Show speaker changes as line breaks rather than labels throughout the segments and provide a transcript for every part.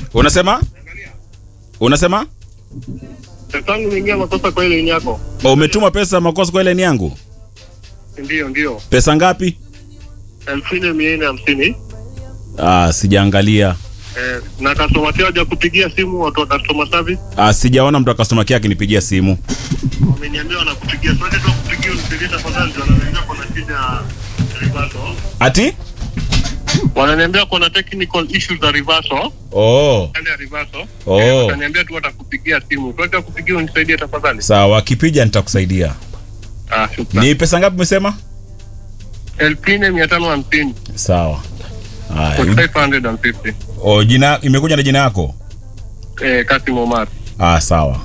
Unasema? Unasema?
Tangu niingia makosa kwa ile line yako.
Oh, umetuma pesa makosa kwa ile ni yangu?
Ndio, ndio.
Pesa ngapi?
elfu nne mia nne hamsini.
Ah, sijaangalia.
Eh, na customer care haja kupigia simu watu wa customer service
Ah, sijaona mtu wa customer care akinipigia simu.
wameniambia wanakupigia. Sasa tu kupigia unipigie tafadhali, ndio wananiambia kuna shida ya reversal.
Ati?
Wananiambia kuna technical issues za reversal,
Oh.
hali ya reversal.
Oh.
Eh, Wataniambia tu watakupigia simu. Kwa kupigia unisaidie tafadhali.
Sawa, akipija nitakusaidia.
Ah, shukrani.
Ni pesa ngapi umesema?
elfu nne mia tano hamsini.
Sawa. Haya.
4550.
Oh, jina imekuja na jina yako?
Eh, Kasim Omar.
Ah, sawa.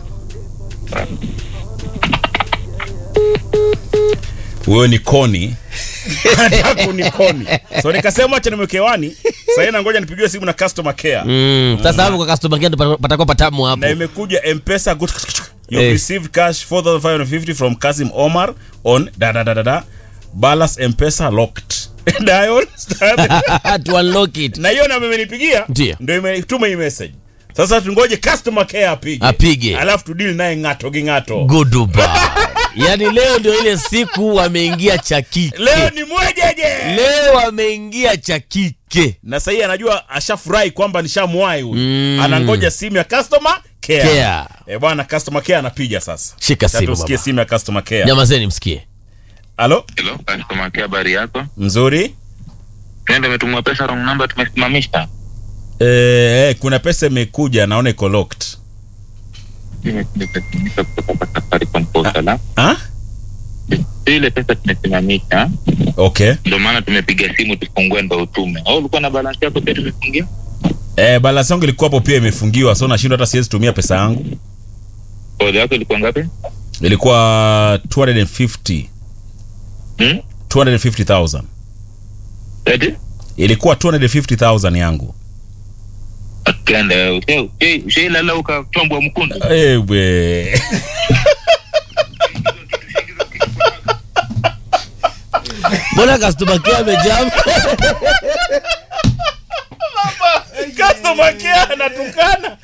Huyo ni Koni. Anataka ni Koni. So nikasema acha nimweke hewani. Sasa na ngoja nipigiwe simu na customer care.
Mm, sasa hapo kwa customer care ndo patakuwa patamu hapo.
Na imekuja M-Pesa good. You
Eh.
received cash 4550 from Kasim Omar on da da da da da. Balance M-Pesa locked. Dial star
to unlock it.
na hiyo namba imenipigia
Ndio.
ndio imetuma hii message sasa tungoje customer care apige
Apige.
alafu tudili naye ng'ato ging'ato
Goodbye. Yaani leo ndio ile siku wameingia cha kike.
leo ni mwejeje
Leo wameingia cha kike.
na sahii anajua ashafurahi kwamba nishamwai huyu
Mm.
anangoja simu ya customer care,
Care.
Eh, bwana customer care anapiga sasa
Shika
Sasa
simu
tusikie
baba.
simu ya customer care
Nyamazeni msikie.
halo
Hello, customer care, habari yako?
mzuri
Twende, umetumwa pesa wrong number, tumesimamisha.
eh, eh, kuna pesa imekuja naona iko locked
Tumesimamisha kutoka kwa Safaricom portal. ah.
ah?
Ile pesa tumesimamisha,
okay
ndio maana tumepiga simu tufungue ndo utume. Au ulikuwa na balance yako pia tumefungia?
eh, balance yangu ilikuwa hapo pia imefungiwa so nashindwa hata siwezi tumia pesa yangu
Kodi yako ilikuwa ngapi?
ilikuwa 250
Hmm?
250000
Eti?
ilikuwa 250000 yangu
Akenda, ushe- ushe- ushailala ukatombwa mkundu.
ewe
Mbona customer care amejam?
customer care anatukana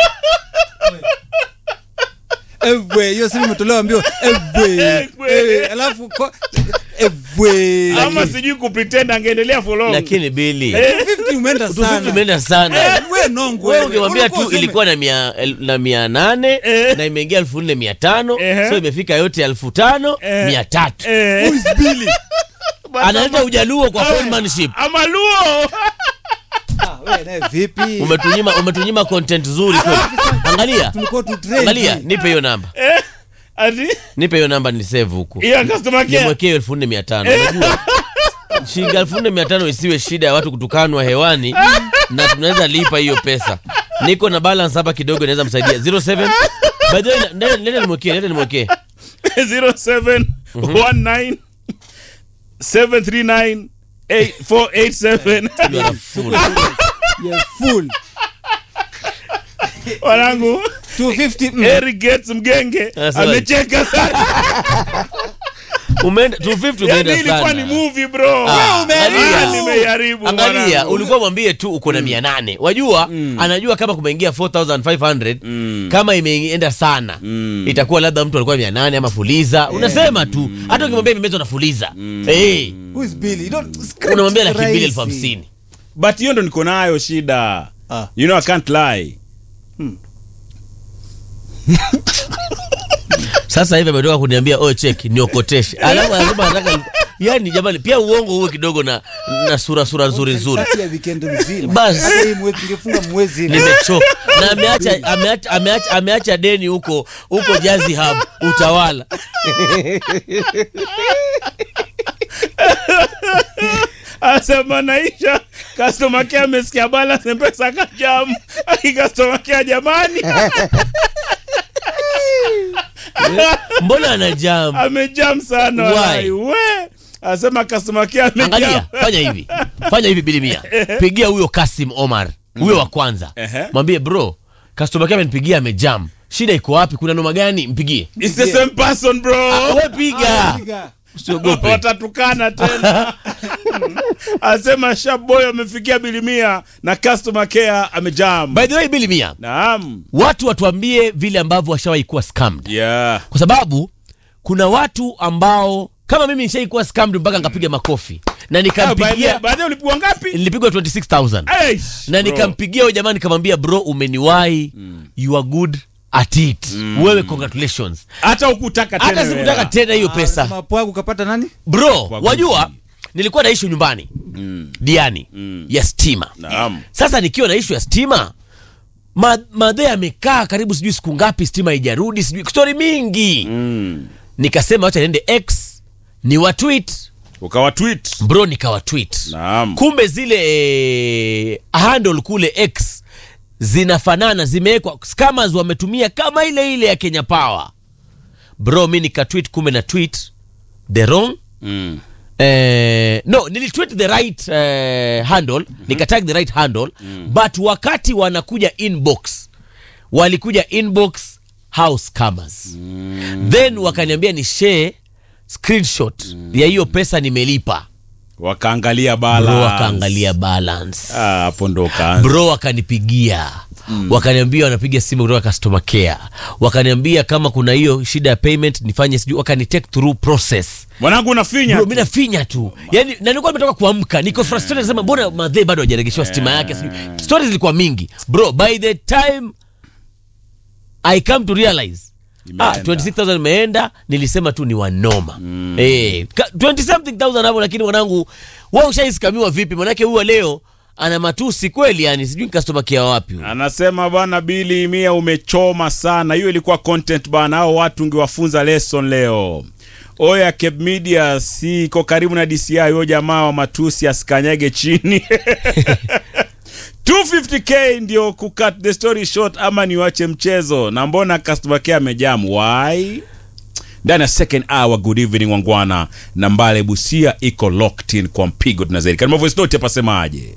Ewe, hiyo simu imetolewa mbio. Ewe.
Ewe.
Eh, Alafu ko- ewe.
ama sijui kupretend angeendelea for long
Lakini Billy,
50 umeenda sana.
tumeenda sana.
Wewe nongo.
Wewe
wewe.
ungemwambia
Ulikuwa
tu
useme-
ilikuwa na mia, el- na mia nane
Eh.
na imeingia elfu nne mia tano
Ehe.
so imefika yote elfu tano
Eh.
mia tatu
Eh,
Who is Billy?
analeta ujaluo kwa penmanship
ama luo
Ah, wewe naye vipi?
umetunyima umetunyima content nzuri kweli angalia
Tulikuwa tu trend.
angalia nipe hiyo namba
ati
nipe hiyo namba ni save huku
hiyo customer care
nimwekee elfu nne mia tano unajua shilingi elfu nne mia tano isiwe shida ya watu kutukanwa hewani na tunaweza lipa hiyo pesa niko na balance hapa kidogo inaweza msaidia 07 by the way nenda nenda nimwekee nenda nimwekee
0719 739 8487
You are a fool.
Yeah, full.
wanangu
250 mm.
Eric Gates mgenge
Anasema-
amecheka sana
umeenda 250
yani
umeenda
ilikuwa ni
sana
movie bro
Ah,
Ah,
angalia.
nimeiharibu
angalia
mwanangu.
ulikuwa mwambie tu uko na mia nane wajua anajua kama kumeingia 4500 kama imeenda sana itakuwa labda mtu alikuwa mia nane ama fuliza unasema tu hata ukimwambia imemezwa na fuliza hey,
Who is Billy? You don't script
unamwambia laki mbili
rahisi.
elfu hamsini
but hiyo ndo niko nayo shida
Ah.
you know i can't lie
sasa hivi ametoka kuniambia oh check niokoteshe alafu anasema anataka yani jamani pia uongo uwe kidogo na na sura sura nzuri nzuri
Kati ya weekend mzima.
Basi.
Hata hii mwezi tungefunga mwezi.
nimechoka na ameacha ameacha ameacha ameacha deni huko huko Jazi Hub utawala
asema naisha customer care amesikia balance mpesa kajamu aki customer care jamani
mbona anajam
amejam sana
Why?
walai. we asema customer care amejam
angalia fanya hivi fanya hivi bilimia pigia huyo Kasim Omar huyo wa kwanza
Ehe.
mwambie bro customer care amenipigia amejam shida iko wapi kuna noma gani mpigie
It's the same person bro
we piga
Piga.
usiogope
watatukana tena asema shaboy amefikia bilimia na customer care amejam
by the way bili mia
naam
watu watuambie vile ambavyo washawahi kuwa scammed
yeah
kwa sababu kuna watu ambao kama mimi nishai kuwa scammed mpaka nikapiga makofi na nikampigia
baadaye ulipigwa ngapi
nilipigwa 26000
Eish,
na
bro.
nikampigia huyo jamaa nikamwambia bro umeniwahi you are good at it wewe congratulations
hata ukutaka tena
hata sikutaka
wewe.
tena hiyo pesa
mapwagu kapata nani
bro
Kwa
wajua
guzi.
nilikuwa naishi nyumbani diani ya stima
naam
sasa nikiwa na ishu ya stima ma, madhe amekaa karibu sijui siku ngapi stima haijarudi sijui stori mingi
mm.
nikasema wacha niende x ni watwit
ukawa tweet
bro nikawatwit
naam
kumbe zile eh, handle kule x zinafanana zimewekwa scammers wametumia kama ile ile ya kenya power bro mi nikatwit kumbe na tweet the wrong
mm.
Eh, no nilitweet the right eh, handle nikatag the right handle but wakati wanakuja inbox walikuja inbox house scammers then wakaniambia ni share screenshot ya hiyo pesa nimelipa
wakaangalia
bro
bala
wakaangalia balance
Ah, hapo ndo kaanza
bro wakanipigia wakaniambia wanapiga simu kutoka customer care wakaniambia kama kuna hiyo shida ya payment nifanye sijui wakani take through process
mwanangu unafinya
bro mi nafinya tu yani na nilikuwa nimetoka kuamka niko frustrated nasema mbona madhe bado hajaregeshewa stima yake sijui stories zilikuwa mingi bro by the time i come to realize Ah,
Imeenda.
26000 imeenda nilisema tu ni wanoma mm. eh, ka- 20 something thousand hapo lakini mwanangu wa ushaiskamiwa vipi manake huwa leo ana matusi kweli yani sijui customer care wapi huyu.
anasema bana bili mia umechoma sana hiyo ilikuwa content bana hao watu ungewafunza lesson leo oya Cape Media si iko karibu na DCI huyo jamaa wa matusi asikanyage chini 250k ndio kucut the story short ama niwache mchezo na mbona customer care amejam why ndani ya second hour good evening wangwana na mbale busia iko locked in kwa mpigo tunazidi kama voice note hapa semaje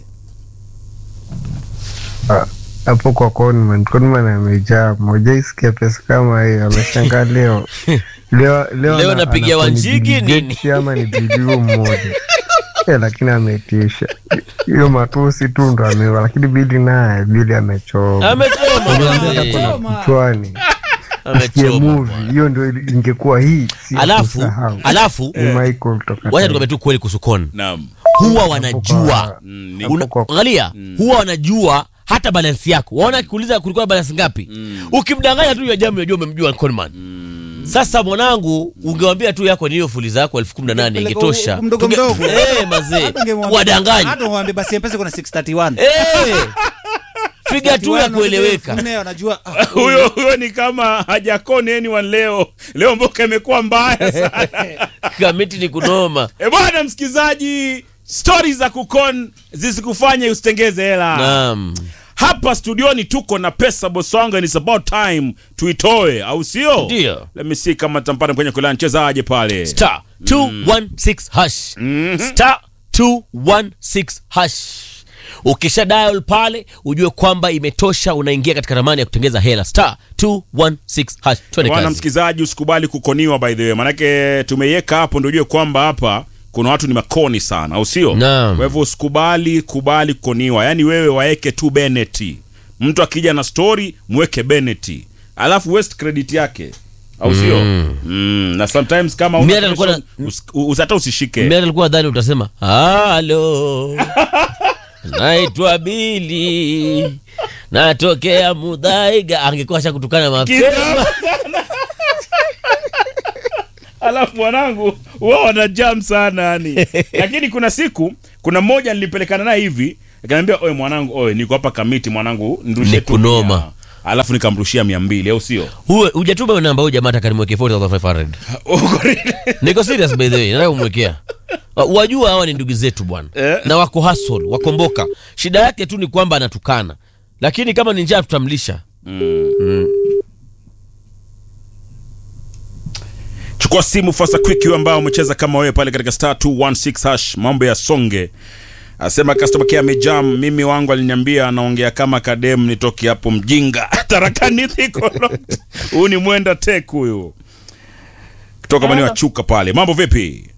Ah, hapo kwa Conman, Conman amejaa mojaisikia pesa kama hiyo, ameshangaa leo leo leo,
Leo
ana-
napigia
anakuwa ni
Wanjigi
Bill
nini?
Gates ama ni bilio mmoja Eh, lakini ametisha hiyo matusi tu ndo amewa, lakini Bili naye Bili amechoma
amechoma
Hata
mzee.
kuna kichwani asikie
amechoma
movie hiyo ndo ili- ingekuwa hii si
alafu
kusahau.
alafu
ni Michael kutoka
wacha
Tanzania.
tukwambia tu kweli kuhusu Con
naam
huwa wanajua
Mm, ni-
Una-
Hapo kwa-
angalia huwa wanajua hata balansi yako waona akikuuliza kulikuwa balansi ngapi ukimdanganya tu ya jamu unajua umemjua conman sasa mwanangu ungewambia tu yako ni hiyo fuli zako elfu kumi na nane
Peleka
ingetosha
u- mdogo
Tunge-
mdogo.
Eh, mazee
Hata ungemwambia-
wadanganya
hata umwambie basi mpesa kuna 631
Eh, figa tu ya
631
kueleweka
nne wanajua ah,
huyo huyo ni kama hajakoni anyone leo leo mboka imekuwa mbaya sana
kamiti ni kunoma
e bwana msikizaji stori za kukon zisikufanye usitengeze hela
naam
hapa studioni tuko na pesa bosonga and it's about time tuitoe au sio
Ndio.
let me see kama tampata kwenye kulani chezaje pale
star 216 hash star 216 hash ukisha dial pale ujue kwamba imetosha unaingia katika ramani ya kutengeza hela star 216 hash twende
bwana
kazi
msikizaji usikubali kukoniwa by the way manake tumeiweka hapo ndio ujue kwamba hapa kuna watu ni makoni sana au sio
Naam.
kwa hivyo usikubali kubali kukoniwa yaani wewe waeke tu beneti mtu akija na story mweke beneti alafu west credit yake au sio mm. na sometimes kama
Mimi
una
hata nilikuwa na-
usi- usi- hata usishike
mimi alikuwa dhani utasema halo naitwa bili natokea mudhaiga angekuwa asha kutukana mapema
alafu mwanangu huwa wana jam sana yani lakini kuna siku kuna mmoja nilipelekana naye hivi akaniambia oe mwanangu oe niko hapa kamiti mwanangu nirushe
Ni
tu
kunoma.
mia." alafu nikamrushia mia mbili au sio
huwe hujatuma hiyo namba huyu jamaa takanimwekea 4500 niko serious by the way nataka kumwekea Wa- wajua hawa ni ndugu zetu bwana
Eh.
na wako hustle wakomboka shida yake tu ni kwamba anatukana lakini kama ni njaa tutamlisha
chukua simu fasa quick hiyo ambao umecheza kama wewe pale katika star 216 hash mambo ya songe asema customer care amejam mimi wangu aliniambia anaongea kama kadem nitoke hapo mjinga tarakani thikolot huyu ni mwenda tek huyu kutoka maeneo ya chuka pale mambo vipi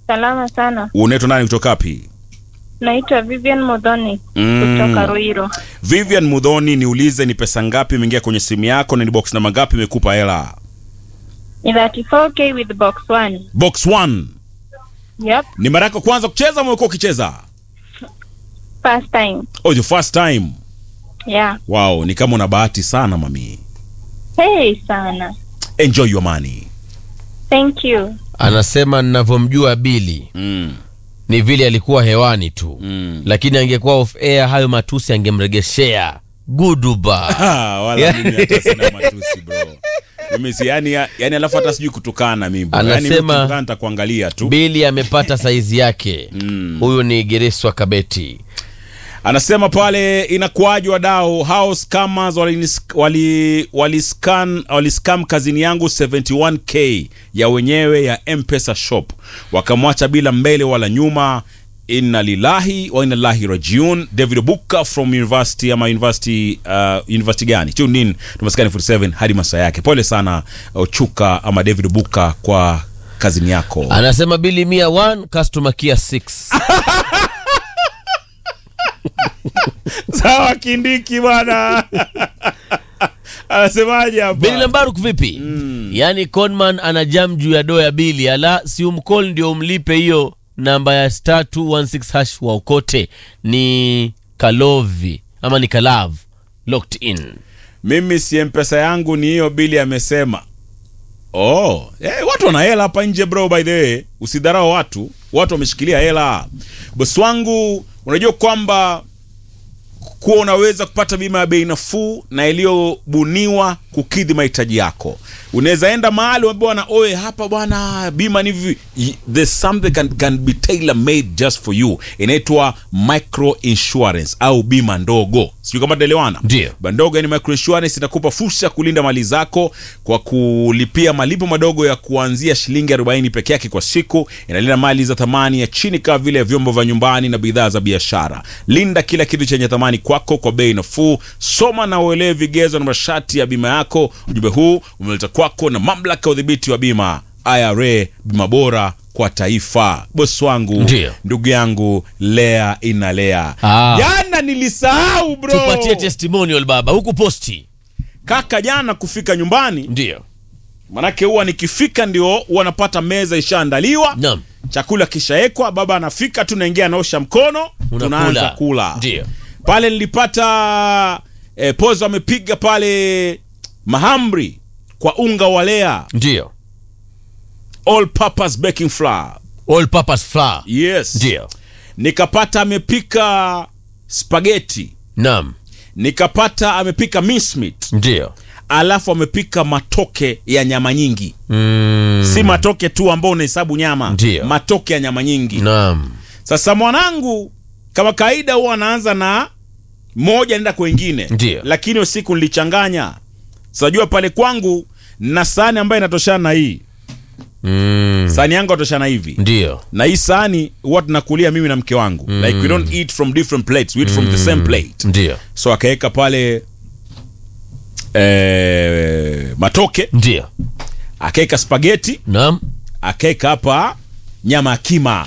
Salama sana.
unaitwa nani kutoka wapi
Naitwa Vivian Modhoni
Mm.
kutoka Ruiro.
vivian mudhoni niulize ni pesa ngapi imeingia kwenye simu yako na ni box namba ngapi imekupa hela
Ni 34k with box 1.
box 1
Yep,
ni mara yako kwanza kucheza ama umekuwa ukicheza
first time.
oh, your first time
Yeah.
wow ni kama una bahati sana mami
Hey sana.
enjoy your money
Thank you.
anasema ninavyomjua bili
mm.
ni vile alikuwa hewani tu
Mm.
lakini angekuwa off air hayo matusi angemregeshea guduba
Ah, wala mimi hata sina matusi bro mimi si yani, yani alafu hata sijui kutukana mimi bro. yani mimi
Anasema-
kutukana nitakuangalia tu
bili amepata saizi yake
Mm.
huyu ni gereswa kabeti
anasema pale inakuwaje wadau hao scammers walinis- wali waliscan waliscam kazini yangu 71k ya wenyewe ya mpesa shop wakamwacha bila mbele wala nyuma inna lillahi wa inna lillahi rajiun david buka from university ama university uh, university gani tune in tumaskani 47 hadi masaa yake pole sana ochuka ama david buka kwa kazini yako
anasema bili mia 1 customer kia 6
sawa kindiki bwana anasemaje hapa
bili lambaruk vipi yaani conman ana jam juu ya doo ya bili ala si umcall ndio umlipe hiyo namba ya star 216 hash wa ukote ni kalovi ama ni kalav locked in
mimi si mpesa yangu ni hiyo bili amesema oh eh, watu wana hela hapa nje bro by the way usidharau watu watu wameshikilia hela bosi wangu unajua kwamba kuwa unaweza kupata bima ya bei nafuu na iliyobuniwa kukidhi mahitaji yako unaweza enda mahali uambia bwana oe hapa bwana bima ni hivi Y- there's something can, can be tailor made just for you inaitwa micro insurance au bima ndogo sijui kama taelewana
Ndio.
Bima ndogo yani micro insurance inakupa fursa ya kulinda mali zako kwa kulipia malipo madogo ya kuanzia shilingi 40 peke yake kwa siku inalinda mali za thamani ya chini kama vile vyombo vya nyumbani na bidhaa za biashara linda kila kitu chenye thamani kwako kwa bei nafuu soma na uelewe vigezo na masharti ya bima yako ujumbe huu umeleta kwako na mamlaka ya udhibiti wa bima ira bima bora kwa taifa bosi wangu
Ndio.
ndugu yangu lea inalea
Ah.
jana nilisahau bro
tupatie testimonial baba huku posti
kaka jana kufika nyumbani
ndio
manake huwa nikifika ndio huwa napata meza ishaandaliwa
naam
chakula kishaekwa baba anafika tu naingia anaosha mkono tunaanza kula
ndio
pale nilipata eh, pozo amepiga pale mahamri kwa unga wa lea
ndio
all purpose baking flour
all purpose flour
yes
ndio
nikapata amepika spageti
naam
nikapata amepika mincemeat
ndio
alafu amepika matoke ya nyama nyingi
mm.
si matoke tu ambao unahesabu nyama
Ndio.
matoke ya nyama nyingi
naam
sasa mwanangu kama kawaida huwa anaanza na moja nenda kwengine
Ndio.
lakini usiku nilichanganya sajua pale kwangu na sahani ambayo inatoshana na hii
mm.
sahani yangu atoshana hivi
ndio
na hii sahani huwa tunakulia mimi na mke wangu mm. like we don't eat from different plates we eat from the same plate
ndio
so akaweka pale eh, matoke
ndio
akaweka spageti
naam
akaweka hapa nyama ya kima